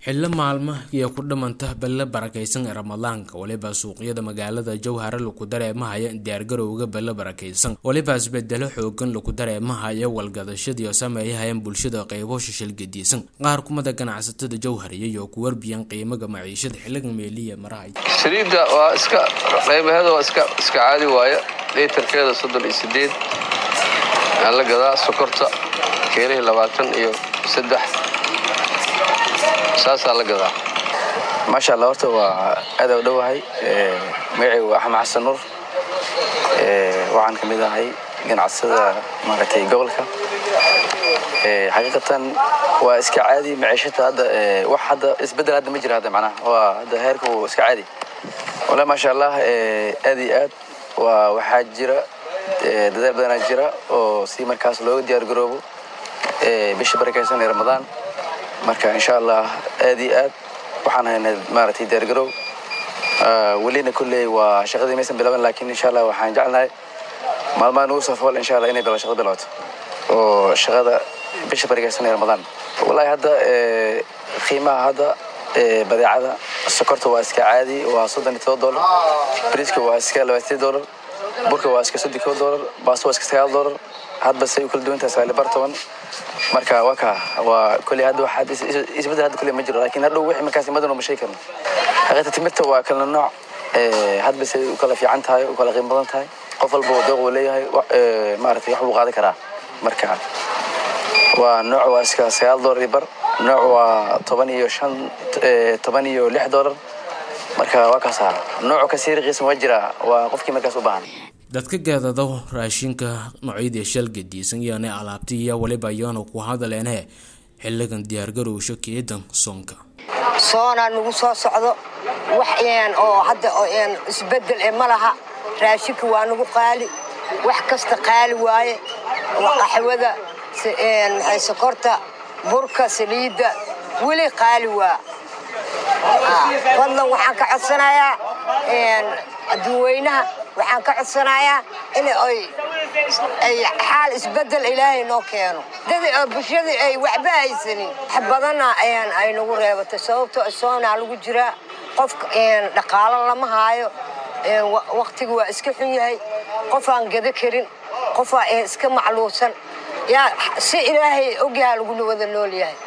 xillo maalma iyo ku dhamanta belle barakaysan ee ramadaanka waliba suuqyada magaalada jowhara laku dareemahaya diyaargarowga belle barakaysan waliba isbedelo xoogan laku dareemahaya walgadashadiio sameeyahayeen bulshada qeybo shishil gediisan qaar kumada ganacsatada jowhariya iyo ku warbiyan qiimaga maciishada xiliga meeliya marahay saliidda waa iska qaybaheeda waa iska iska caadi waaya liitarkeeda soddon iyo sideed aa la gadaa sokorta keelihii labaatan iyo saddex saasaa la gadaa maasha allah horta waa aada u dhowahay magacaygu waa axmed xasan nuur waxaan ka mid ahay ganacsada maaragtay gobolka xaqiiqatan waa iska caadi maciishata hadda wax hadda isbeddel hadda ma jira hadda macnaha waa hadda heerka uu iska caadi wala maasha allah aad iyo aad waa waxaa jira dadaal badanaa jira oo si markaas looga diyaar garoobo bisha barakaysan ee ramadaan marka insha allah aad iyo aad waxaan haynay maaragtay diyaargarow welina kolley waa shaqadii maysan bilaban laakiin insha allah waxaan jecelnahay maalmaha nugu soo fool insha allah inay bil shaqada bilaato oo shaqada bisha barigaysan ee ramadaan wallahi hadda qiimaha hadda badeecada sokorta waa iska caadi waa soddon iyo todoba dollar briiska waa iska labaatan dollar burka waa iska soddon kow dollar baasto waa iska sagaal dollar hadba say u kala duwan tahay sagaal bar toban marka waa ka waa kolley hadda waxaad isbeddel hadda kolley ma jiro laakiin hadhow wixii markaas imadana ma sheegi karno xaqiiqta timirta waa kala nooc hadba say u kala fiican tahay u kala qiimo badan tahay qof walba dooq uu leeyahay maaragtay wax buu qaadan karaa marka waa nooc waa iska sagaal dollar iyo bar nooc waa toban iyo shan toban iyo lix dollar marka waa kaasaa noocu kasii riqiisan waa jiraa waa qofkii markaas u baahan dadka gaadado raashinka noocyadii shal gediisan iyona alaabti iyo waliba iyoona ku hadaleene xiligan diyaargarowsha keedan soonka soonaa nagu soo socdo wax oo hadda isbedel e ma laha raashinka waa nagu qaali wax kasta qaali waaye qaxwada maxay sokorta burka saliidda weli qaali waa fadlan waxaan ka codsanayaa adduunweynaha waxaan ka codsanayaa in ay xaal isbedel ilaahay noo keeno dad bulshadii ay waxba haysanin wax badanna ay nagu reebatay sababtoo soonaa lagu jiraa qofka dhaqaalo lama haayo waktiga waa iska xun yahay qofaan gado karin qofaa iska macluusan yaa si ilaahay ogyaha laguna wada nool yahay